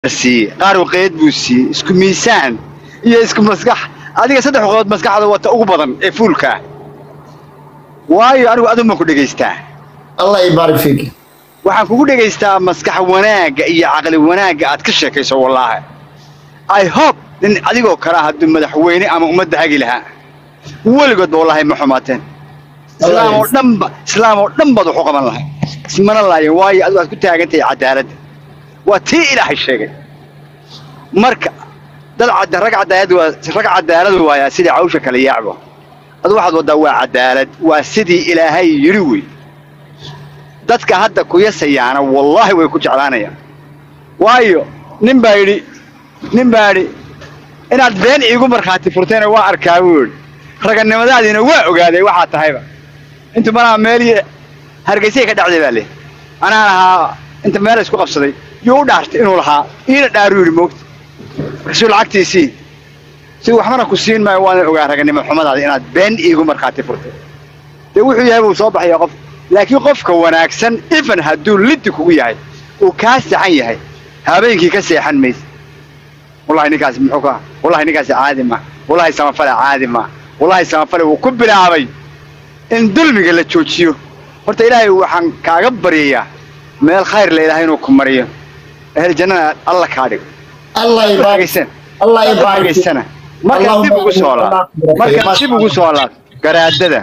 siiyey qaar waqeed buu siiyey isku miisaan iyo isku maskax adiga saddex waqood maskaxda wata ugu badan ee fuulka ah waayo anigu aduma ku dhegaystaa allah ibaarik fiik waxaan kugu dhegaystaa maskax wanaagga iyo caqli wanaagga aad ka sheekayso wallaahi i hope nin adigoo kale ah hadduu madaxweyne ama ummadda hagi lahaa weligoodba wallaahi ma xumaateen islaam oo dhanba islaam oo dhan baad wax u qaban lahay ismana laayin waayo adigu aad ku taagantahay cadaaladda waa tii ilaahay sheegay marka dad cad rag cadaalad waa rag cadaalad waayaa sidii cawsha kale yaacbo adu waxaad waddaa waa cadaalad waa sidii ilaahay yidhi wey dadka hadda kuyasayaana wallaahi way ku jeclaanayaan waayo nin baa yidhi nin baa yidhi inaad been iigu markhaati furtayna waa arkaa buu yidhi raganimadaadiina waa ogaaday waxaa tahayba intu manaa meel hargeysay ka dhacday baa leh anaan ahaa inta meel isku qabsaday yuu u dhaartay inuu lahaa iina dhaaruu yidhi moogta markaasuu lacagtiisii si waxbana ku siin maayo waana ogaa raganimo xumadaada inaad been iigu markhaati furtay dee wuxuu yahay buu soo baxaya qof laakiin qofka wanaagsan ifan hadduu liddi kugu yahay uu kaa saxan yahay habeenkii ka seexan maysa wallahi ninkaasi muxuu ka wallahi ninkaasi caadi ma wallahi samafale caadi ma wallahi samafale wuu ku bilaabay in dulmiga la joojiyo horta ilaahay waxaan kaaga baryayaa meel khayr la ilaahay inuu ku mariyo ehel jannana alla kaa dhigo allah ibaarik dhagaysan allah ibaarik dhagaysana markaan dib ugu soo laab markaan dib ugu soo laab garaadada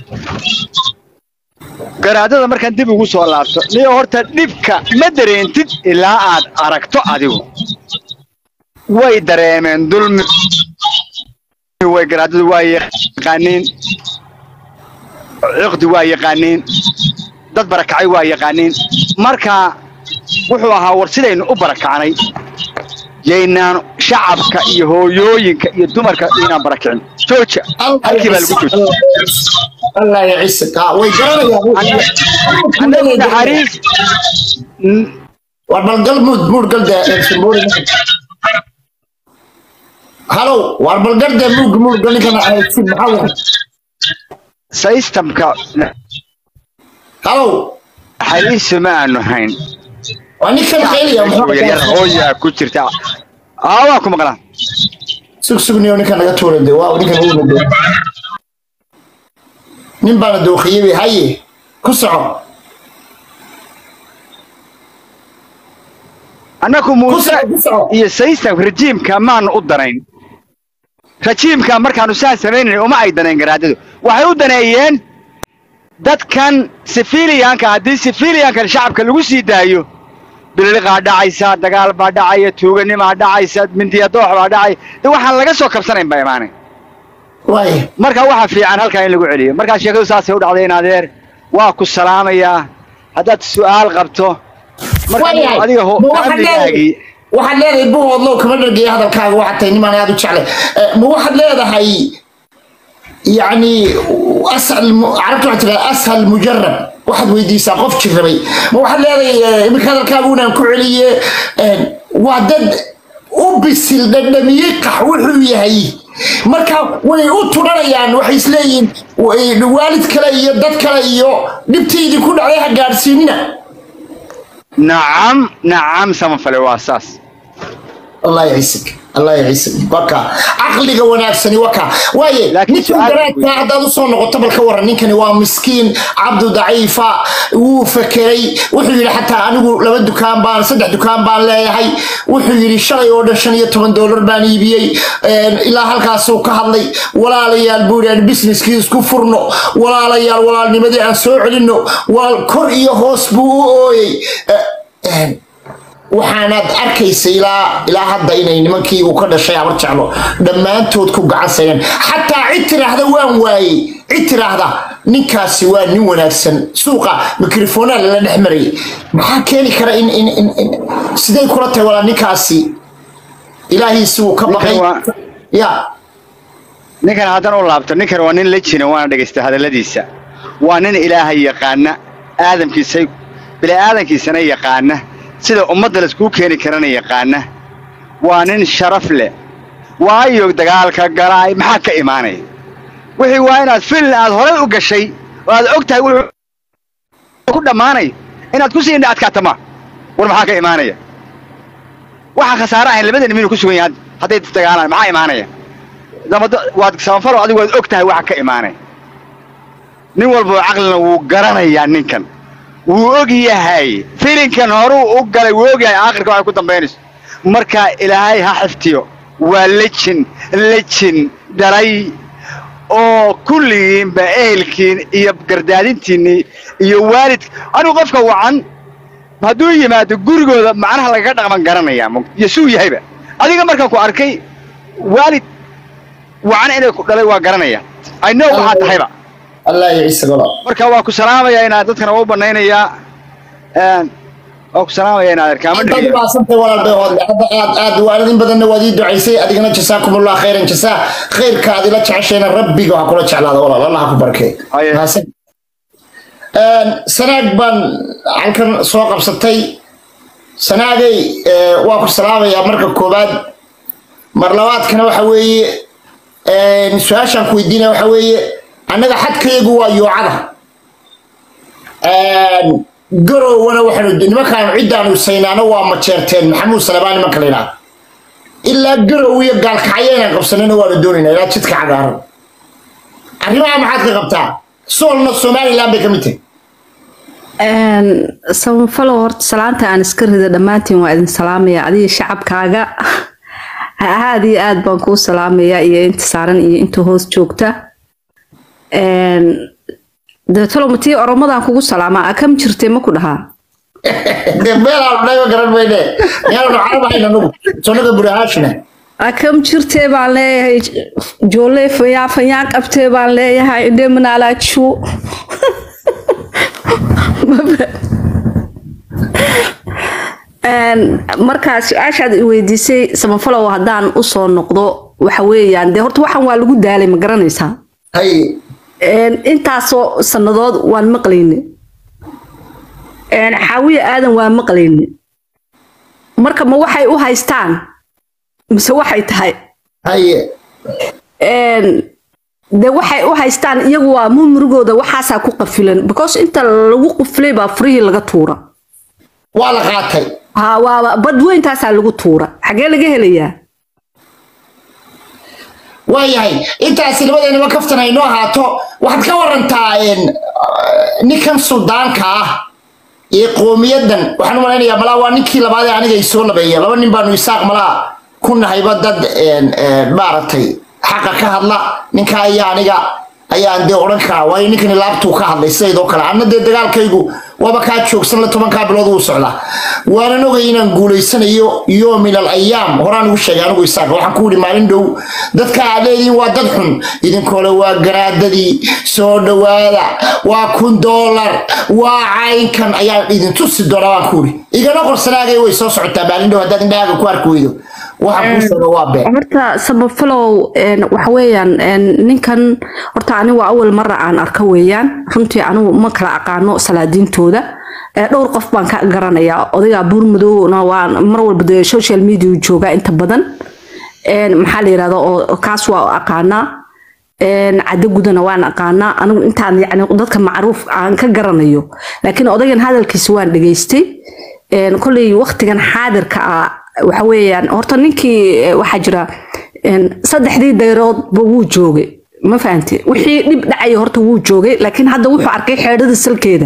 garaadada markaan dib ugu soo laabto niyo horta dhibka ma dareentid ilaa aad aragto adigu way dareemeen dulmi way garaadadu waa yaqaaniin ciqdi waa yaqaaniin dad barakacay waa yaqaaniin marka wuxuu ahaa war sidaynu u barakacnay yaynaan shacabka iyo hooyooyinka iyo dumarka inaan barakicin jooja halkii baa lagu joojiya allah yacisik ah way garanayaan annagu naxariis war balgal muud muud galde halow war balgarde muug muud gal ninkana aysid maxaa waay systemka halow naxariisu ma aanu hayn waa ninkan qeeliya yaryar hooyaa ku jirta aa waa ku maqlaa sug sugniyo ninkan naga tuurade waa ninkan uuna doo nin baana dookhiyey haye ku soco annagu muuse ku soco iyo system rejiimka maanu u danayn rejiimka markaanu saa samaynayn uma ay danayn garaadadu waxay u daneeyeen dadkan sifiliyanka haddii sifiliyankan shacabka lagu sii daayo bililiqaa dhacaysa dagaal baa dhacaya tuuganimaa dhacaysa mindiyadoox baa dhacay de waxaan laga soo kabsanayn baa imaanay waay marka waxaa fiican halkaa in lagu celiyo markaa sheekadu saasay u dhacday in adeer waa ku salaamayaa haddaad su'aal qabto marka Waayahay. adiga ho Ma waxaad amnigaagii leedahay- waxaad leedahay buhoodlow kama dhargeeya hadalkaaga waxaad tahay nimaan aad u jecle Eh, ma waxaad leedahay yani ashal mu- carabta waxaa tiraa ashal mujarab waxaad weydiisaa qof jirrabay ma waxaad leedahay eh, iminka hadalkaaga unaan ku celiye eh, waa dad u bisil dhadhamiyey qax wuxuu yahay marka way u tudhanayaan waxay isleeyihiin way- waalid kale iyo dad kale iyo dhibtaydii ku dhacday ha gaadhsiinina nacam nacam samafale waa saas الله يعيسك الله يعيسك وكا عقلك وناكسني وكا واي لكن نيكن سؤال- قرات هذا وصل نقطة بالكورة نيكن waa مسكين عبد ضعيفة wuu fakeray wuxuu yidhi xataa anigu laba dukaan baan saddex dukaan baan leeyahay wuxuu yidhi shalay oo dhan shan iyo toban doolar baan iibiyey Een, ilaa halkaasuu ka hadlay walaalayaal buu yidhi aan businesskii isku furno walaalayaal walaalnimadii aan soo celinno walaal kor iyo hoos buu u ooyey Eh, een, waxaanaad arkaysa ilaa ilaa hadda inay nimankii uu ka dhashay abar jeclo dhammaantood ku gacansayeen xataa cid tiraahda waan waayey cid tiraahda ninkaasi waa nin wanaagsan suuqa mikrofoonaa lala dhex marayay maxaa keeni kara in in in in- siday kula tahay walaa ninkaasi ilaahiisi uu ka baqay Ninkan waa- ya ninkan haddana u laabto ninkan waa nin la jina waana dhegaysta hadalladiisa waa nin ilaahay yaqaana aadamkiisa bini'aadankiisana yaqaana sida ummadda laiskugu keeni karana yaqaana waa nin sharaf leh waayo dagaalka galaay maxaa ka imaanaya wixii waa inaad filin aad horay u gashay oo aad og tahay wuxuu ku dhammaanay inaad ku sii indha adkaata ma war maxaa ka imaanaya waxaan khasaare ahayn labada nin inuu ku sugan yahay hadday dagaalaan maxaa imaanaya dabada waad samafalo adigu waad og tahay waxa ka imaanaya nin walba oo caqlina wuu garanayaa ninkan wuu og yahay filinkan horuu u galay wuu og yahay aakhirka waxay ku dambaynayso marka ilaahay ha xiftiyo waa lejin lejin dhalay oo kulligiinba ehelkiin iyo gardaadintiinnii iyo waalid anigu qofka wacan hadduu yimaado gurigooda macnaha lagaga dhaqman garanayaa iyo suu yahayba adiga markaan ku arkay waalid wacan inay ku dhalay waa garanaya i know waxaa tahayba allah yiciisa golo marka waa ku salaamayaa inaad dadkana waa u banaynayaa waa ku salaamayaa inaad arkaama aad dhigiyo umaasantay walaal bay hoodle hadda aad aad waalidin badanna waad ii ducaysay adigana jasaakumullah khayran jasaa khayrka aad ila jeceshayna rabbiga ha kula jeclaada walaal allah ha ku barkee Haye. Mahadsan. Een, sanaag baan halkan soo qabsatay sanaagay ee, waa ku salaamayaa marka koowaad mar labaadkana waxa weeye een, su-aashaan ku weydiinaya waxa weeye annaga xadkayagu waa yoocada Een, garowana waxaanu nimankaan ciddaanu saynaano waa majeerteen maxamuud salebaan nimanka la yidhaha ilaa garow iyo gaalkacyo inaan qabsanana waanu doonaynaa ilaa jidka cagaaran arrimaha maxaad ka qabtaa soolna somaliland bay ka mid tahay samafalo horta salaanta aan iska rida dhammaantiin waa idin salaamaya adiga shacabkaaga aad iyo aad baan kuu salaamaya iyo inta saaran iyo inta hoos joogta deetolomatii oromadaan kugu salaamaa akam jirtay ma ku dhahaa dee meelaanu dhayba garan mayne meelaanu carab ahayn anugu sonaga burahaashina akam jirtee baan leeyahay joolle fayaa fayaa qabtee baan leeyahay indhe manaalaajiwo markaa su-aashaad i weydiisay samafalow haddaan usoo noqdo waxa weeyaan dee horta waxaan waa lagu daalay ma garanaysaa hay intaasoo sannadood waan maqlayne xaawiye aadan waa maqlayne marka ma waxay u haystaan mise waxay tahay haye de waxay u haystaan iyagu waa mumurigooda waxaasaa ku qafilan because inta lagu quflay baa furihii laga tuura waa la qaatay ha waaba badweyntaasaa lagu tuura xagee laga helayaa waayahay intaasi labadeennaba kaftan ay noo ahaato waxaad ka warantaa een, ninkan suldaanka ah ee qoomiyadan waxaan u malaynayaa malaa waa ninkii labaad ee aniga ay soo labeeya laba nin baanu isaaq malaa ku nahayba dad een, een, maaragtay xaqa ka hadla ninka ayaa aniga ayaan dee odhan karaa waayo ninkani laabtuu ka hadlay sidaydoo kale anna dee dagaalkaygu waaba kaa joogsan la tobankaa bilood wuu socdaa waanan ogay inaan guulaysanayo yoomin al ayaam horaan ugu sheegay anigu isaaq waxaan ku yidhi maalin dhow dadka aad leedihiin waa dad xun idinkole waa garaadadii soo dhowaada waa kun doolar waa caynkan ayaan idin tusi doonaa waan ku yidhi igana qorsanaagay way soo socotaa maalin dhow haddaad indhahaaga ku arki weydo waxaan kuu sheega waa been horta samafalow waxa weeyaan ninkan horta anigu awal mara aan arka weeyaan runtii anigu ma kala aqaano salaadiintooda Eh, dhowr qof baan ka garanayaa odayga buurmadowna waan mar walba dee social media joogaa inta badan En, maxaa la yirahda oo kaas waa aqaanaa En, caddo gudana waan aqaanaa anigu intaan yani dadka macruuf aan ka garanayo laakiin odaygan hadalkiisa waan dhegaystay En, kolley waqtigan xaadirka ah waxa weeyaan horta ninkii eh, waxaa jira en, saddexdii dayroodba wuu joogay ma fahanti wixii dhib dhacaya horta wuu joogay laakiin hadda wuxuu arkay xeedhada salkeeda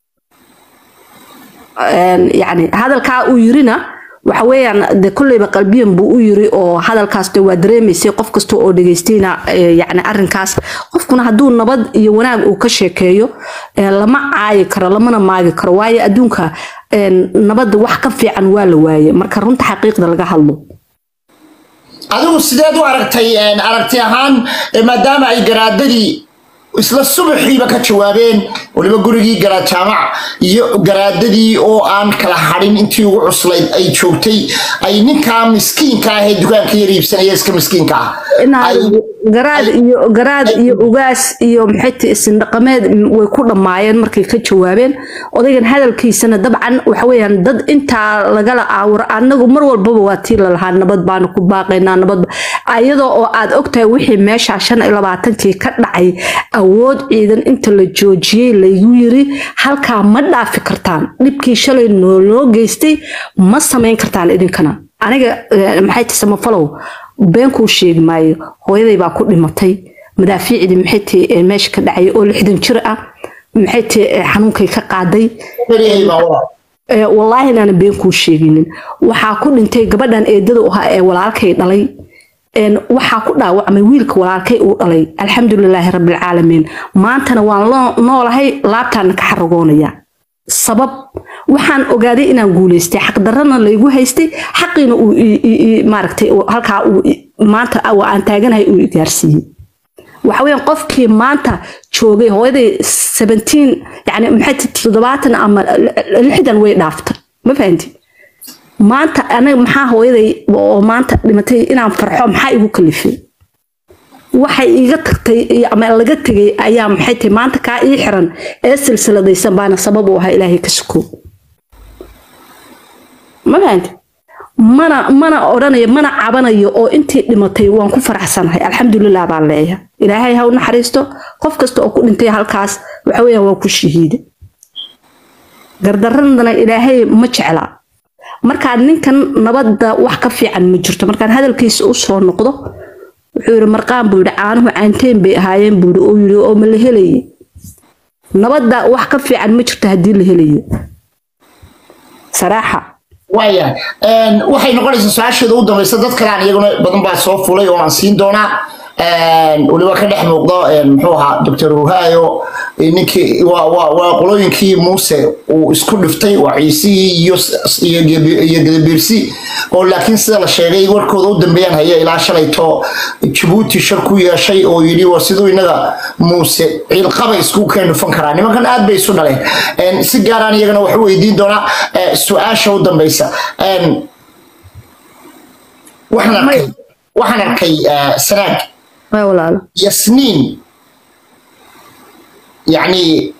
En, yani hadalkaa uu yirina waxa weeyaan de kolleyba qalbiyan buu u yiri oo hadalkaas de waa dareemaysay qof kasta oo dhegaystayna eh, yani arrinkaas qofkuna hadduu nabad iyo wanaag uu ka sheekeeyo eh, lama caayi karo lamana maagi karo waayo adduunka en, nabadda wax ka fiican waa la waaye marka runta xaqiiqda laga hadlo adigu sideed u aragtay een, aragti ahaan eh, maadaama ay garaadadii isla subaxiiba ka jawaabeen waliba gurigii garaad jaamac iyo garaadadii oo aan kala hadhin intii ugu cuslayd ay joogtay ay ninkaa miskiinka ah ee dukaanka yar iibsanaya iska miskiinka ah inaad ay- garaad iyo garaad iyo ugaas iyo maxayta isindhaqameed way ku dhammaayeen markay ka jawaabeen odaygan hadalkiisana dabcan waxa weeyaan dad intaa lagala aawuro anagu mar walbaba waa tii lalahaa nabad baanu ku baaqaynaa nabad iyadoo oo aad ogtahay wixii meesha shan iyo labaatankii ka dhacay awood ciidan inta la joojiyey lagu yiri halkaa ma dhaafi kartaan dhibkii shalay noo loo geystay ma samayn kartaan idinkana aniga eh, maxay tahay samafalow beenkuu sheegi maayo hooyaday baa ku dhimatay madaafiicdii maxay tahay eh, meesha ka dhacay oo lixdan jir ah maxay tahay eh, xanuunkay ka qaaday Beriyahay baa walaal. Eh, wallaahi inaanan been kuu sheeginin waxaa ku dhintay gabadhan eedada u ahaa ee walaalkay dhalay een, waxaa ku dhaawacmay wiilka walaalkay uu dhalay alxamdulilaahi rabbilcaalamiin maantana waan loo- noolahay laabtaana ka xaragoonaya sabab waxaan ogaaday inaan guuleystay xaqdarrana laygu haystay xaqiina uu i- i- i- maaragtay uu- halkaa uu i- maanta waa aan taaganahay uu i gaarsiiyey waxa weeyaan qofkii maanta joogay hooyaday 17 yani maxay tahay toddobaatan ama lixdan way dhaaftay ma fahanti maanta anaga maxaa hooyaday oo maanta dhimatay inaan farxo maxaa igu kalifay waxay iga tagtay iyo- ama laga tegay ayaa maxay tahay maanta kaa ii xiran ee silsiladaysan baana sabab u ahaa ilaahay ka suko ma fahanti mana mana odhanayo mana cabanayo oo intii dhimatay waan ku faraxsanahay alxamdulilah baan leeyahay ilaahay ha u naxariisto qof kasta oo ku dhintay halkaas waxa weeyaan waa ku shahiida gardaradana ilaahay ma jecla markaa ninkan nabadda wax ka fiican ma jirto markaan hadalkiisa u soo noqdo wuxuu yidhi marqaan buu yidhi caanuhu caanteen bay ahaayeen buu yidhi oo yidhi oo ma la helaye nabadda wax ka fiican ma jirto haddii la helayo saraaxa waaya een, waxay noqonaysaa su-aasheeda u dambaysa dad kale aan iyaguna badan baa soo fulay oo aan siin doonaa een, weliba ka dhex muuqdo een, muxuu ahaa doctor ruhaayo ninkii waa waa waa qolooyinkii muuse uu isku dhiftay waa ciisihii iyo s- iyo Gebi- iyo gadabiirsi oo laakiin sida la sheegay warkooda u dambeeyaan haya ilaa shalayto jabuuti shar ku yeeshay oo yidhi waa siduu inaga muuse ciilqaba isku keen dhufan karaa nimankan aad bay isu dhaleen Een, si gaaraan iyagana wax u weydiin doonaa eh, su-aasha u dambeysa Een, waxaan arkay waxaan arkay eh, sanaag waa walaalo yasniin yacni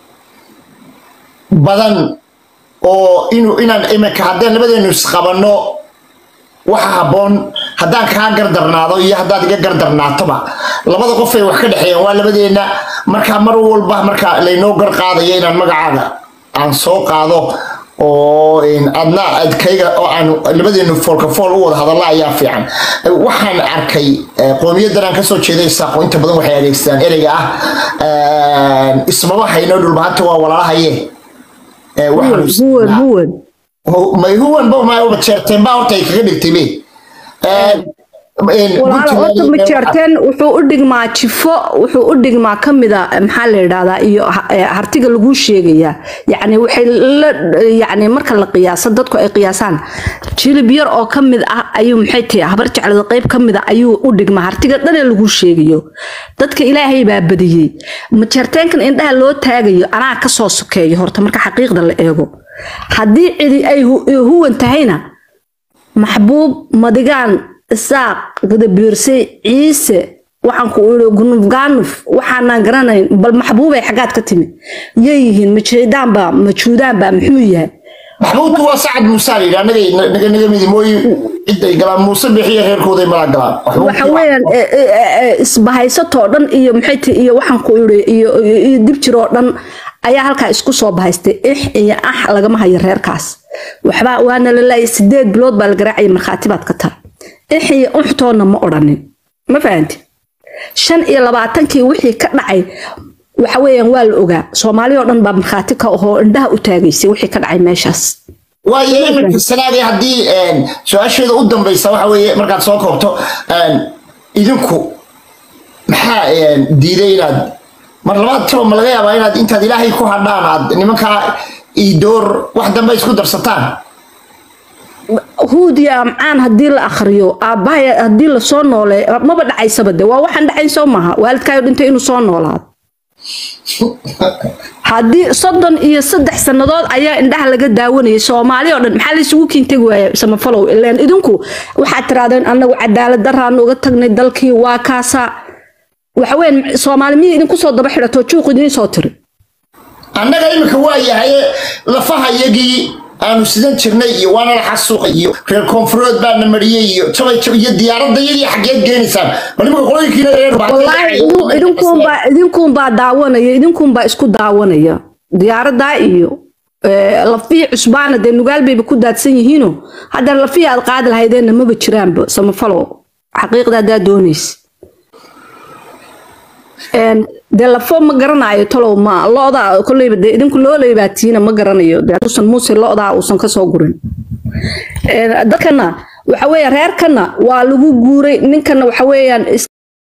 badan oo inuu inaan iminka haddaan labadeenu isqabanno waxa habboon haddaan kaa gardarnaado iyo haddaad iga gardarnaatoba labada qof ay wax ka dhexeeyaan waa labadeenna markaa mar walba marka laynoo gar qaadayo inaan magacaaga aan soo qaado oo in adna adkayga oo aan labadeenu foolka fool u wada hadalla ayaa fiican waxaan arkay eh, qowmiyadan aan kasoo jeeday saaqo inta badan waxay adeegsadaan ereyga ah ismaba hayno dhulbahanta waa walaalahaye Eh, waxaanu huwan isticmaalnaa- huwan Hu- may huwan ba ma uba jeerteen baa horta ay kaga dhigtay be walaalo horta majeerteen wuxuu u dhigmaa jifo wuxuu u dhigmaa kamida maxaa la yidhahdaa iyo ha- eh, hartiga laguu sheegayaa yacni waxay la yacni marka la qiyaaso dadku ay qiyaasaan jilib yar oo ka mid ah ayuu maxay tahay habar jeclada qayb ka mid a ayuu u dhigmaa hartiga dhanee laguu sheegayo dadka ilaahay baa badiyey majeerteenkan indhaha loo taagayo anaa kasoo sokeeyo horta marka xaqiiqda la eego haddii cidi ay hu- huwan tahayna maxbuub madigaan isaaq gadabiirse ciise waxaan ku iri gunuf gaanuf waxaanaan garanayn bal maxbuubay xaggaad ka timi yay yihiin ma jeedaanba ma juudaanba muxuu yahay maxbuudku waa sacad muuse la yidhi annaga naga naga midi mooye ciday galaan muuse bixiya reerkooday mala galaan waxa weeyaan e, e, e, e, isbahaysatoo dhan iyo maxay tahay iyo waxaan ku iri iyo iyo- iyo dib jiroo dhan ayaa halkaa isku soo bahaystay ix iyo ax lagama hayo reerkaas waxba waana la laayay sideed bilood baa la garaacaya markhaati baad ka tahay ix iyo uxtoonna ma odhanin ma fahanti shan iyo labaatankii wixii ka dhacay waxa weeyaan waa la ogaa soomaali oo dhan baa markhaati ka ahoo indhaha u taagaysay wixii ka dhacay meeshaas waayo iminka sanaagay haddii een, su-aasheeda u dambaysa waxa weeye markaad soo koobto een, idinku maxaa een, diiday inaad mar labaad tiro ma laga yaabaa inaad intaad ilaahay ku hadhaan aad nimankaa iidoor wax dambe isku darsataan huud iyo amcaan haddii la akhriyo aabbahay haddii lasoo noole maba dhacaysaba de waa waxaan dhacayn soo maaha waalidkaayo dhintay inuu soo noolaado haddii soddon iyo saddex sannadood ayaa indhaha laga daawanayay soomaali oo dhan maxaa laysugu kiintegi waaya samafalow ileen idinku waxaad tirahdeen annagu cadaalad daraan uga tagnay dalkii waa kaasa waxaweyaan soomaali miya idinku soo daba xidhatoo juuq idiin soo tiri annaga iminka waa yahaye lafaha yagii aanu sidan jirnay iyo waana la xasuuqay iyo reer koonfureed baana mariyey iyo jabay jabay iyo diyaaradda yadii xaggeed geenaysaan bal iminka qolooyinkiina reer wallaahi idin- idinkuunbaa idinkuunbaa daawanaya idinkuunbaa isku daawanaya diyaaradaa iyo Ee, lafihii cusbaana dee nugaal bayba ku daadsan yihiino haddana lafihii aad qaadi lahaydeenna maba jiraanba samafalo xaqiiqda haddaad doonaysa Een, dee lafo ma garanayo talow ma lo-da kolleyba dee idinku looleyba tiina ma garanayo dee hadduusan muuse lo-daa uusan kasoo gurin Een, dadkana waxa weeye reerkana waa lagu guuray ninkana waxa weeyaan is-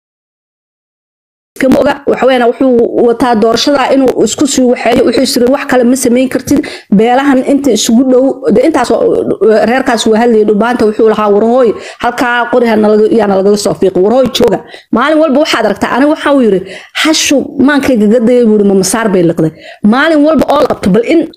iskama oga waxa weeyaan wuxuu wataa doorashada inuu isku sii waxeeyo wuxuu isiri wax kale ma samayn kartid beelahan inta isugu dhow de intaas oo, reerkaas waa hadlayay dhubaanta wuxuu lahaa warhooy halkaa qoriha nalaga- yaana lagaga soo fiiqin warhooy jooga maalin walba waxaad aragtaa aniga waxaa uu yiri hashu maankayga gadaya buu yiri ma masaar bay liqday maalin walba oo la qabto bal in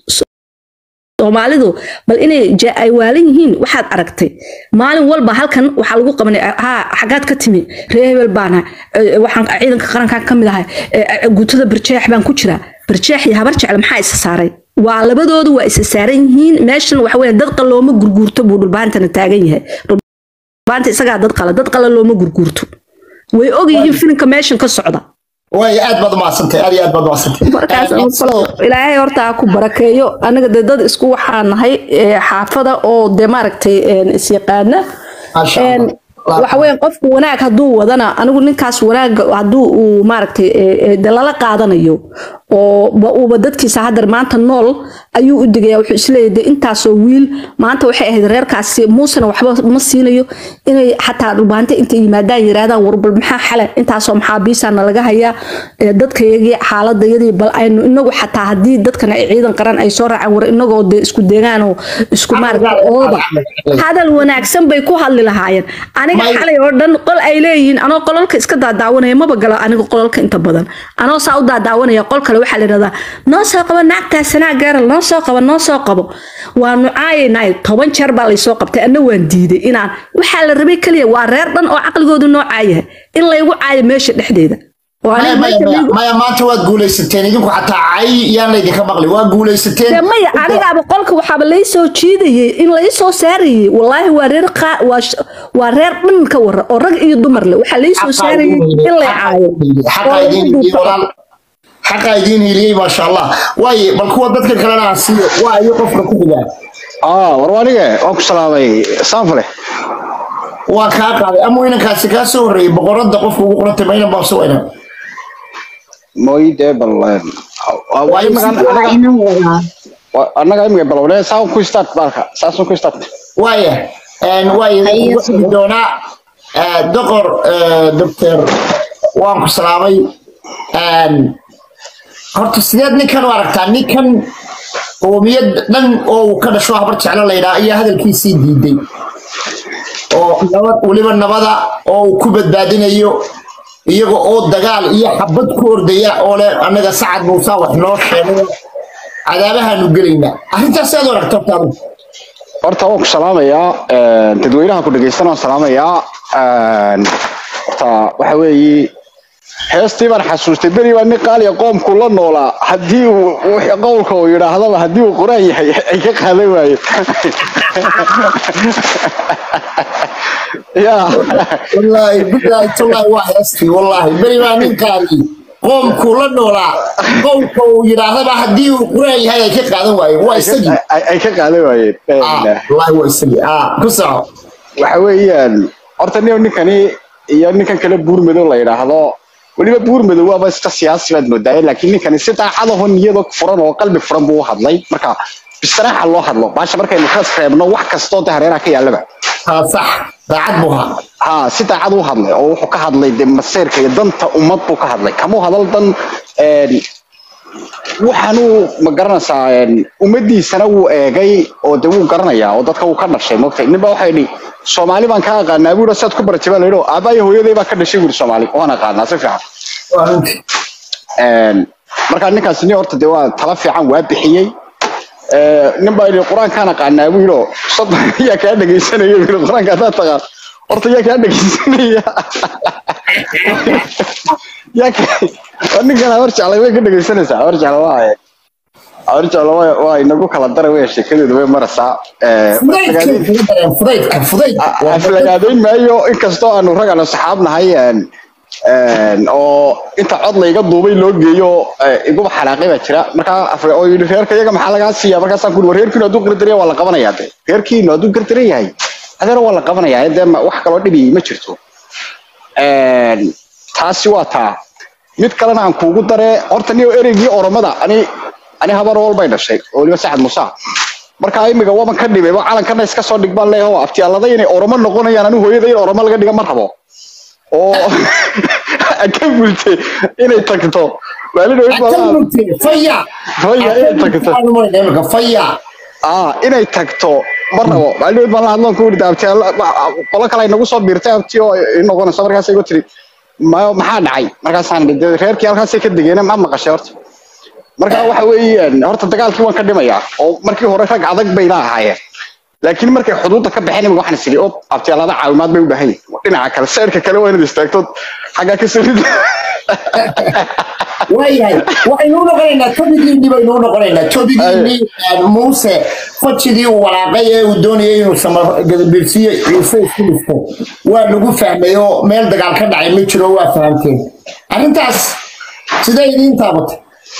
soomaalidu bal inay je- ay waalan yihiin waxaad aragtay maalin walba halkan waxaa lagu qabanay ha xagaad ka timi ree hebel baana waxaan ciidanka qarankan ka mid ahay eh, guutada barjeex baan ku jiraa barjeex iyo habar jecle maxaa isa saaray waa labadoodu waa isa saaran yihiin meeshan waxa weeye dad qalooma gurguurto buu dhulbaantana taagan yahay dhulbaanta isagaa dad qala dad qala looma gurguurto way og yihiin filimka meeshan ka socda way aad baad umahadsantay aad iyo aad baad umahadsantay markaas falow ilaahay horta ha ku barakeeyo anaga dee dad isku waxaa nahay ee, xaafada oo dee maaragtay een, isyaqaana Masha Een, Allah. waxa weeye qofku wanaag hadduu wadana anigu ninkaas wanaag hadduu uu maaragtay ee, ee, dee lala qaadanayo oo ba- uuba dadkiisa haddar maanta nool ayuu u digaya wuxuu isleeyahay dee intaasoo wiil maanta waxay ahayd reerkaasi muusena waxba ma siinayo inay xataa dhulbaante intay yimaadaan yiraahdaan warbal maxaa xale intaasoo maxaabiisaana laga hayaa ee, dadkayagii xaaladayadii bal aynu inagu xataa haddii dadkan ay ciidan qaran ay soo raacaan war inagoo dee isku deegaan oo isku maaragtay ooda hadal wanaagsan bay ku hadli lahaayeen aniga May- xalay oo dhan qol ay leeyihiin anoo qolalka iska daadaawanaya maba galo aniga qolalka inta badan anoo saa u daadaawanaya qol kale waxaa la yidhahdaa noo soo qabo naagtaas sanaa gaaral noo soo qabo noo soo qabo waa nucaayaynaay toban jeer baa laysoo qabtay anna waan diiday inaan waxaa la rabay keliya waa reer dhan oo caqligoodu noo caayahay in laygu caayo meesha dhexdeeda oo maya aniga maya meesha maya laygu- maya maanta waad guulaysateen idinku xataa cay yaan laydinka maqli waa guulaysateen dee maya anigaaba qolka waxaaba laysoo jiidayay in laysoo saarayay wallaahi waa reer qaa- waa sh- waa reer dhan ka wara oo rag iyo dumar leh waxaa laysoo saarayay in lay caayo xaqa oo idiin lagu hiliyey duubto. walaal xaqa idiin hiliyey maasha allah waaye bal kuwa dadka kalena aan siiyo waa iyo qofka ku xigaa aa war anige waan ku salaamay saanfale waa kaa qaaday ama inankaasi kaa soo horreeyey boqorada qofka ugu qorantay ma inan baa soo weynan mooyide bal annaga imiga balowne saan ku start baalka saasun ku start waaya waaya ugu xigi doonaa eh, doqor eh, doctor waan ku salaamay Een, horta sideed ninkan u aragtaa ninkan qoomiyad dhan oo uu ka dhasho habar jeclo laydhaa ayaa hadalkiisii diiday oo nabad weliba nabada oo uu ku badbaadinayo iyaga oo dagaal iyo xabad ku ordaya oo leh annaga sacad muusa wax noo sheegay cadaabahaanu gelaynaa arrintaas aad u aragta horta adigu? horta waan ku salaamayaa dadweynaha ku dhegeysan waan salaamayaa horta waxa weeye heestii baan xasuustay beri baa nin qaaliya qoomku la noolaa haddii uu wixii qowlka uu yidhaahdaba haddii uu quraan yahay ay ka qaadan waaye ya wallaahi billaahi tallaahi waa heestii wallaahi beri baa ninkaani qoomkuu la noolaa qowlka uu yidhaahdaba haddii uu quraan yahay ay ka qaadan waayeen waa isagii ay ay ka qaadan waayeen Ah, wallaahi waa isagii ah ku soco waxa weeyaan horta nin ninkani iyo ninkan kale buurmadow la yidhaahdo weliba buurmadow waaba iska siyaasi baad moodaa laakiin ninkani si daacadaho niyado furan oo qalbi furan buu u hadlay marka bistaraaxa loo hadlo baasha markaynu ka reebno wax kastoo de hareeraha ka yaallaba haa sax daacad buu ahaa ha si daacad u hadlay oo wuxuu ka hadlay de maseerka iyo danta ummad buu ka hadlay kamuu hadal dan een, waxaanuu ma garanaysaa een, ummadiisana wuu eegay oo de wuu garanayaa oo dadka wuu ka dhashay mogtay ninba waxay dhi soomaali baan ka aqaanaa buura saad ku baratay baa la yidhi oo aabbaaya hooyaday baa ka dhashay buuri soomaali waan aqaanaa si fiican waa runtii Een, marka ninkaasi nin horta de waa tala fiican waa bixiyey Ee, nin baa yidhi qur-aankaan aqaanaa buu yidhi oo soddon yaa kaa dhegaysanaya buu yidhi qur-aanka haddaad taqaan horta yaa kaa dhegaysanaya yaa ka waa ninkan habar jeclay way ka dhegaysanaysaa habar jecla waa haye habar jecla waa waa inagu kala dara wey sheekadeedu way maraysaa Ee, fudaydka marka- kaga dareen fudaydka fudayd waa aflagaadeyn maayo inkastoo aanu ragana saxaab nahay een, Een, oo inta cod layga duubay loo geeyo eh, iguba xanaaqay baa jira markaa afre oo yidhi reerka iyaga maxaa lagaa siiya markaasaan kuuri war reerkiinu hadduu gardaran waa la qabanayaa de reerkiinu hadduu gardaran yahay adeer waa la qabanayaa dee ma- wax kaloo dhibi ma jirto Een, taasi waa taa mid kalena aan kuugu dare horta niyo ereygii oromada ani ani habar walbay dhashay oo weliba saxad musa marka imiga waban ka dhibay calankana iska soo dhig baan leeyahay oo abtiyaalada inay oromo noqonayaan anigu hooyada in oromo laga dhiga ma rabo oo ka bultay inay tagto maalin dhaweyd baa la- faya Faya, inay tagto. faya ah inay tagto ma rabo maalin dhaweyd baan la hadloon ku yidhi abtiyaala qolo kale ay nagu soo biirtay abti oo i noqonaysa markaas igu tiri ma maxaa dhacay markaasaan idhi, dee reerkii halkaasay ka degeen ma maqashay horta marka waxa weeyaan horta dagaalkii waan ka dhimayaa oo markii hore rag adag bayna ahaayeen laakiin markay xuduudda ka baxeen imika waxaan isiri op abtiyaalada caawimaad bay u baahan yihiin dhinaca kale seerka kale waa inaad istaagto xaggaa ka soo rida waayahay waxaynu u noqonaynaa tobigiinii baynu u noqonaynaa tobigiinii muuse fajidii uu walaaqay ee uu doonayay inuu samagadabiirsiyo ciise isku dhifto waa lagu fahmay oo meel dagaal ka dhacay ma jiro waa fahamteen arrintaas sidee idiin taabatay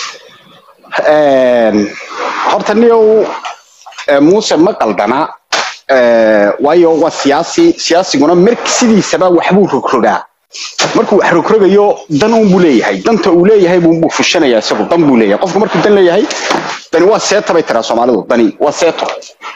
Een, horta niyow eh, muuse ma qaldana eh, waayo waa siyaasi siyaasiguna mar sidiisaba waxbuu rogrogaa markuu wax rogrogayo dan uun buu leeyahay danta uu leeyahay buu buu fushanayaa isagu dan buu leeyahay qofku markuu dan leeyahay dani waa seeta bay tiraa soomaalidu dani waa seeto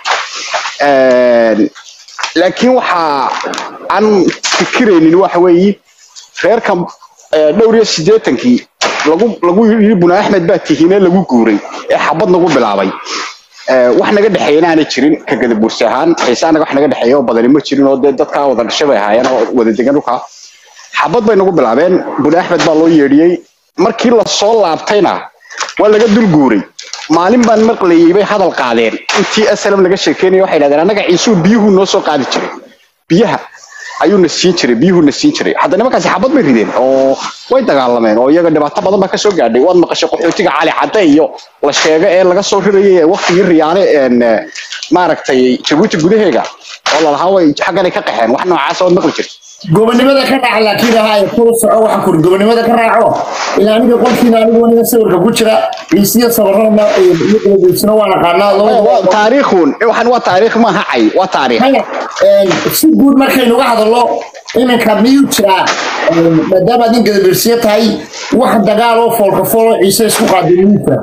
Een, laakiin waxa aan fikiraynin waxa weeye reerkan eh, dhowr iyo siddeetankii lagu lagu yidhi buna axmed baa tihiine lagu guuray ee xabad nagu bilaabay Eh, wax naga dhexeeyana aanay jirin ka gadabuursi ahaan xiise anaga wax naga dhexeeya oo badani ma jirin oo dee dadkaa wada dhashay bay ahaayeen oo wada degan dhulka xabad bay nagu bilaabeen buna axmed baa loo yeedhiyey markii lasoo laabtayna waa laga dul guuray maalin baan maqlayay bay hadal qaadeen intii asalam laga sheekeynaya waxay dhahdeen annaga ciisuu biyuhu noo soo qaadi jiray biyaha ayuu na siin jiray biyuhu na siin jiray hadda nimankaasi xabad bay rideen oo way dagaalameen oo iyaga dhibaato badan baa kasoo gaadhay waad maqashay qaxootiga cali cadde iyo la sheega ee laga soo rirayay ee waqtigii riyaale een eh, maaragtay jabuuti gudaheega oo lalahaa way xagganay ka qaxeen wax noocaas ood maqli jirta gobonimada ka raaca laakiin ahaa ee kula soco waxaan kuri gobonimada ka raaco ilaa aniga qolkiina anigu aniga sawirka ku jira ciisiyo sabarana iyo gadabiirsina waan aqaanaa Waa labada taariikhun waxaan waa taariikh maaha cay waa taariikh haya een, si guud markaynuga hadallo iminka miyuu jiraa een, maadaama aad nin gadabiirsiyo tahay wax dagaal oo foolka foolo ciise isku qaaday miyuu jiraa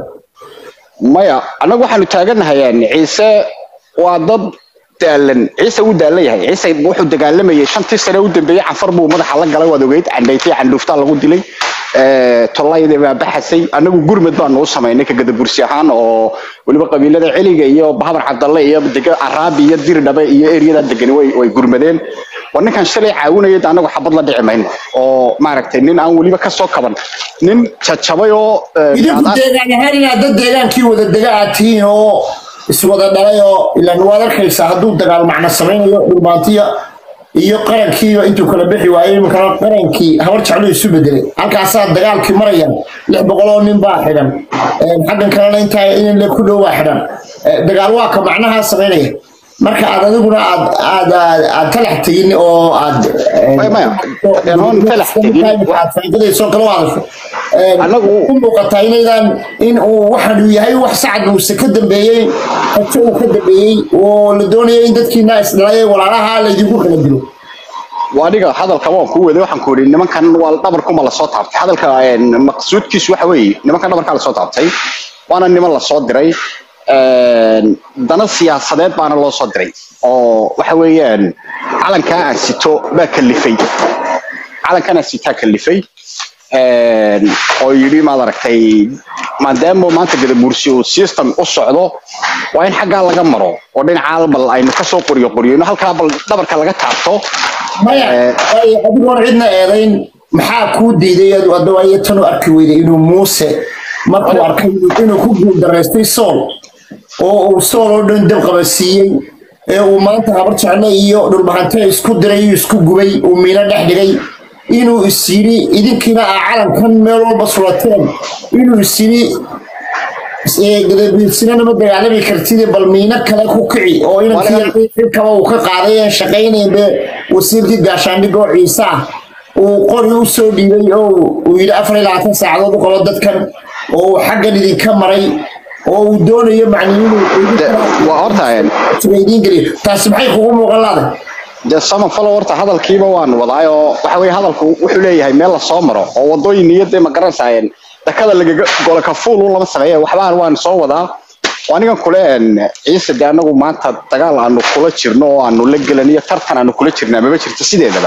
maya annagu waxaanu taaganahay een, ciise waa dad daalan ciise wuu daalan yahay ciise wuxuu dagaalamayay shantii sane u dambeeyey cafar buu madaxa la galay waad ogeyd candhaytay candhuuftaa lagu dilay Eh, tollayda baa baxasay annagu gurmad baanu u samaynay ka gadabursi ahaan oo weliba qabiilada celiga iyo bahabar cabdalle iyo dega araabi iyo dirdhabe iyo eryada degani way way gurmadeen waa ninkan shalay caawinayay de annagu xabad la dhici mayno oo maaragtay nin aan weliba kasoo kaban nin jajabay oo eh, idinku aad- deegaan ahaan inaad dad deegaankii wada dega aad tihiin oo iswada dhalay oo ilaan waad arkaysaa hadduu dagaal macno samaynayo dhulmaantiya iyo qarankiiba intuu kala bixi waayey iminkana qarankii habar jeclo isu bedelay halkaasaa dagaalkii marayaan lix boqol oo nin baa xidhan Een, xaggan kalena intaa in le ku dhow baa xidhan Ee, dagaal waa ka macnahaa samaynaya marka aad adiguna aad aad aad aad talax tegin oo aad Maya, maya. Een, hoon talax tegin. aad faa'iidadayso kala hadasho Een, Anagu- u muuqataa inaydan in uu waxaan uu yahay wax sacad muuse ka dambeeyey hajo uu ka dambeeyey oo la doonaya in dadkiina isdhalay walaalaha laydinku kala dilo waa aniga hadalka waan ku waday waxaan ku yidhi nimankan waa dhabarkuma lasoo taabtay hadalka een, maqsuudkiisu waxa weeye nimankan dhabarkaa lasoo taabtay waana niman lasoo diray een, dana siyaasadeed baana loo soo diray oo waxa weeyaan calankaa aan sito baa kalifay calankan aan sitaa kalifay een, oo yidhi maad aragtay maadaama maanta gadabuursi uu system u socdo waa in xaggaa laga maro oo dhinacaa bal aynu kasoo qoriyo qoriyeyno halkaa bal dhabarka laga taabto maya Eh. ay adigoon cidna eedayn maxaa kuu diiday adawaayo tan u arki weyday inuu muuse markuu arkay inuu ku guuldaraystay sool oo uu sool oo dhan dab qabasiiyey ee uu maanta habar jecle iyo dhulbahante isku diray iyo isku gubay uu miino dhex dhigay inuu is yidhi idinkiina aa calankan meel walba sulateen inuu is yidhi gadabiirsinana ma dagaalami kartid bal miino kale ku kici oo inankii xilkaba uu ka qaaday aan shaqaynayn be wasiirkii gaashaandhig oo ciise ah uu qori u soo dhiibay oo uu yidhi afar iyo labaatan saacadood u qabo dadkan oo uu xaggan idinka maray oo uu doonayo macni inuu De- waa horta een, idiin geliyo taasi maxay kugu muuqan laaday dee samafalo horta hadalkiiba waan wadaay oo waxa weye hadalku wuxuu leeyahay meel lasoo maro oo wadooyin niyadee ma garanaysaayeen dakada lagaga gola kafuul un lama sameeya waxbaan waan soo wadaa oo anigan kule een, ciise dee anagu maanta dagaal aanu kula jirno oo aanu la gelan iyo tartan aanu kula jirnaa maba jirto sideedaba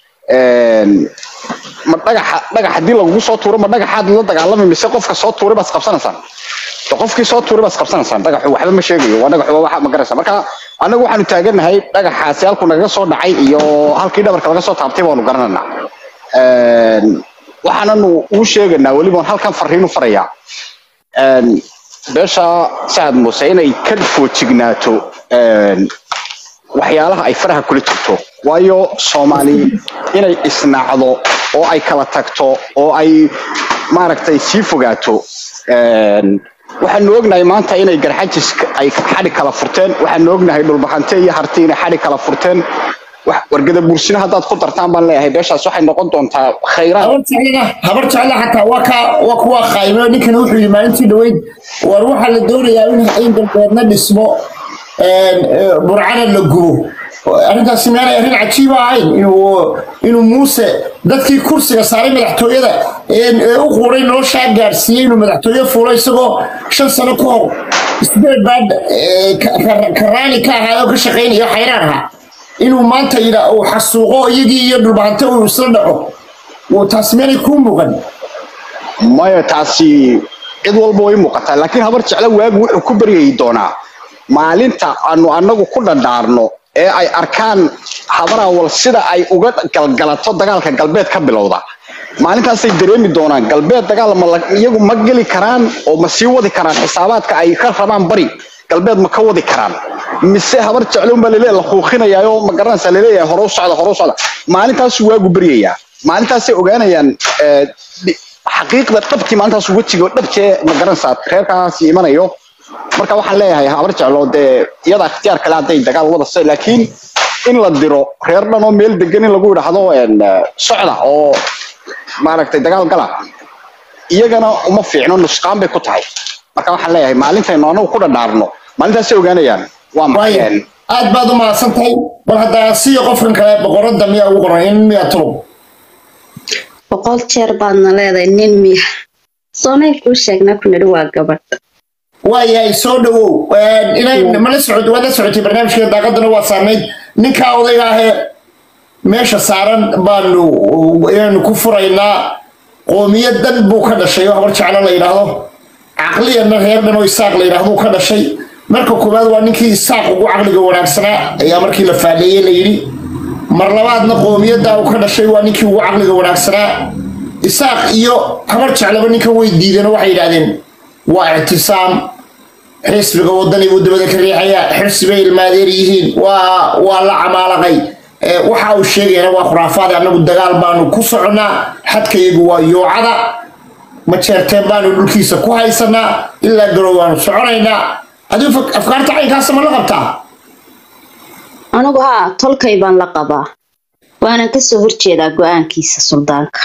Een, ma dhagaxa dhagax haddii lagugu soo tuuro ma dhagaxaad la dagaalami mise qofka soo tuuray baad qabsanaysaan de qofkii soo tuuray baad qabsanaysaan dhagaxu waxba ma sheegayo waa dhagaxu waa waxa ma garanaysa marka anagu waxaanu taaganahay dhagaxaasi halku nagaga soo dhacay iyo halkii dhabarka laga soo taabtay baanu garananaa Een, waxaananu uu sheeganaa weliba halkan fariinu farayaa Een, beesha sacad muuse inay ka foojignaato een, waxyaalaha ay faraha kula jirto waayo soomaali inay isnacdo oo ay kala tagto oo ay maaragtay sii fogaato Een, waxaanu ognahay maanta inay garxajis ay xadhi kala furteen waxaanu ognahay dhulbahante iyo harti inay xadhi kala furteen wax- wargada buursina haddaad ku dartaan baan leeyahay beeshaas waxay noqon doontaa khayraad habar jeclana habar jecla xataa waa ka waa kuwa qaayimo ninkan wuxuu yidhi maalintii dhaweyd war waxaa la doonayaa in in galbeedna dhismo een, ee, burcana la gubo arrintaasi miyaanay arrin cajiiba ahayn inuu inuu muuse dadkii kursiga saaray madaxtooyada ee ee u quuray noloshaa gaadhsiiyey inuu madaxtooye fuulo isagoo shan sano ka hor isbeed baa ee, ka- ka- karaani ka ahaa oo ka shaqaynayo xayraan ahaa inuu maanta yidha uu xasuuqo iyagii iyo dhulbahante uu isla dhaco Wuu taasi meelay kuu muuqan maya taasi cid walba way muuqataa laakiin habar jeclo waagu wuxuu ku baryayi doonaa maalinta aanu anagu ku dhadhaarno ee ay arkaan habarawal sida ay uga galgalato dagaalka galbeed ka bilowda maalintaasay dareemi doonaan galbeed dagaal ma la- iyagu ma geli karaan oo ma sii wadi karaan xisaabaadka ay ka rabaan bari galbeed ma ka wadi karaan mise habar jecloon baa laleeyahay la kuuqinayaa oo ma garanaysaa laleeyahay hore u socda hore u socda maalintaasuu waagu baryayaa maalintaasay ogaanayaan eh, di- xaqiiqda dhabtii maalintaas wejiga dhabtee ma garanaysaa reerkaasi imanayo marka waxaan leeyahay habar jeclo dee iyada ikhtiyaar kale hadday dagaal wadasa laakiin in la diro reer dhan oo meel degan in lagu idhaahdo een, eh, socda oo maaragtay dagaal gala iyagana uma fiicno nusqaan bay ku tahay marka waxaan leeyahay maalintaynu anagu ku dhadhaarno maalintaasay ogaanayaan waa waayo maxay aad baad u mahadsan tahay bal haddaa siya qofkan kale boqorada miyaa ugu qoran in miyaa tulow boqol jeer baadna leedahay nin miya soonay kuu sheegna ku nidhi waa gabadh waayahay soo dhawow inay mala socod waad la socotay barnaamijka daaqadana waa saarnayd ninkaa odayga ahee meesha saaran baanu inaanu ku furaynaa qoomiyad dan buu ka dhashay oo habar jeclo la yidhaahdo caqliyanna reer dhan oo isaaq la yidhaahdo buu ka dhashay marka koowaad waa ninkii isaaq ugu caqliga wanaagsanaa ayaa markii la faaleeyey la yidhi mar labaadna qoomiyadda uu ka dhashay waa ninkii ugu caqliga wanaagsanaa isaaq iyo habar jeclaba ninkan way diideen oo waxay yidhahdeen waa ictisaam xisbiga wadani buu dabada ka riixaya xisbay ilmaadeer yihiin waa waa la camaalaqay Ee, waxa uu sheegayana waa khuraafaad annagu dagaal baanu ku soconnaa xadkayagu waa yoocada majeerteen baanu dhulkiisa ku haysanaa ilaa garow waanu soconaynaa adigu fak- afkaarta caynkaasa ma la qabtaa anigu haa tolkay baan la qabaa waanan kasoo horjeedaa go-aankiisa suldaanka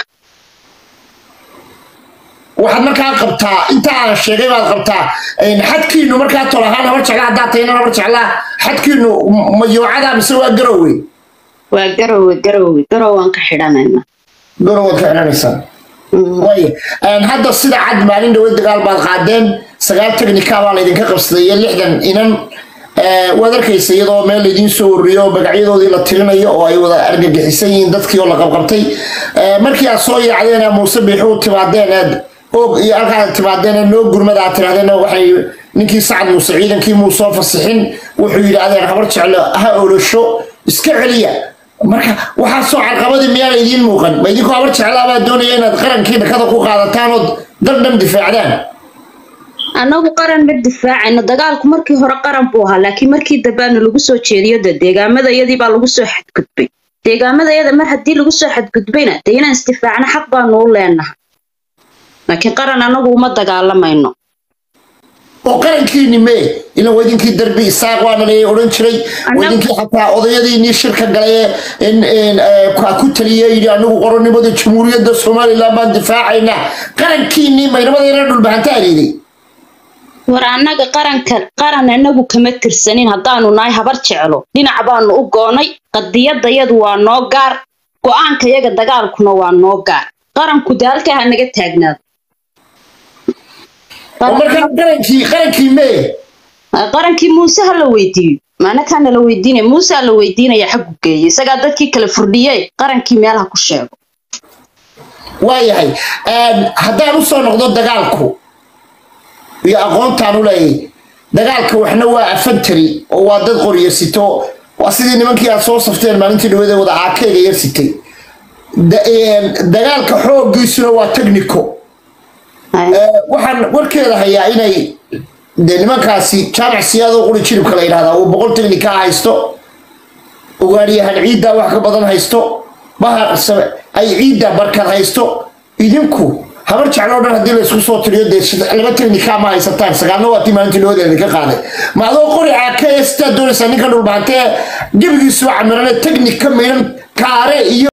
waxaad markaa qabtaa inta aan sheegay baad qabtaa een, xadkiinu markaa tol ahaan habar jecla haddaad tahayna habar jeclaa xadkiinu ma yoocada mise waa garowe waa garowe garowe garowaan ka xidhanayna garowaad ka xidhanaysaan waayo een, hadda sida cad maalin dhawe dagaal baad qaadeen sagaal technica baa laydinka qabsaday iyo lixdan inan Ee, waad arkaysa iyadoo meel laydiin soo ururiyo magacyadoodii la tirinayo oo ay wada argagixisan yihiin dadkii oo la qabqabtay Ee, markii aad soo yaacdeen ee muuse biixu timaadeen aad og iyo halkaad timaadeen ee noo gurmada aad tirahdeen waxay ninkii sacad muuse ciidankii muu soo fasixin wuxuu yidhi adeer habar jeclo ha olosho iska celiya marka waxaa soo carqabadii miyaa laydiin muuqan ma idinkoo habar jeclaabaa doonaya inaad qarankii dhakada ku qaadataan ood dal dhan difaacdaan annagu qaran ma difaacayno dagaalku markii hore qaran buu ahaa laakiin markii dambeana lagu soo jeediyo de deegaamadayadii baa lagu soo xadgudbay deegaamadayada mar haddii lagu soo xadgudbayna dee inaan isdifaacno xaq baanu u leenahay laakiin qaran annagu uma dagaalamayno oo qarankiini mee ila wadinkii darbi isaaq waana la odhan jiray Annagu- wadinkii xataa odayadiinii shirka galay ee in- in, eh, ka- ku taliya yidhi anigu qoronnimada jamhuuriyadda somalilan baan difaacaynaa qarankiinii maynamadayna dhulbahanta adeeday war annaga qaranka qaran anagu kama tirsanin haddaanu nahay habar jeclo dhinac baanu u goonay qadiyadayadu waa noo gaar go-aanka yaga dagaalkuna waa noo gaar qaranku dee halkaa ha naga taagnaado oo markaa qarankii qarankii mee qarankii muuse ha la weydiiyo maanakaana la weydiinaya muuse ha la weydiinaya xaggu geeye isagaa dadkii kala furdhiye qarankii meel ha ku sheego waayahay haddaan usoo noqdo dagaalku iyo aqoontaan u leeyahay dagaalka waxna waa afantari oo waa dad qoryo sito waa sidii nimankii aad soo safteen maalintii dhawada wada aakeega yar sitay Da- een, dagaalka xooggiisuna waa technico Eh, waxaan warkeeda hayaa inay de nimankaasi jaamac siyaadoo quri jiribka la yidhahdaa uu boqol technica haysto ugaadhiyahan ciiddaa wax ka badan haysto bahar same- ay ciidda barkad haysto idinku habar jecloo dhan haddii laysku soo tiriyo dee shid- laba technica ma haysataan sagaalna waa tii maalintii loodeeda ka qaaday ma adoo qori caakee sidaad doonaysaa ninka dhulbahantee gebigiisu camirane technica midhan kaare iyo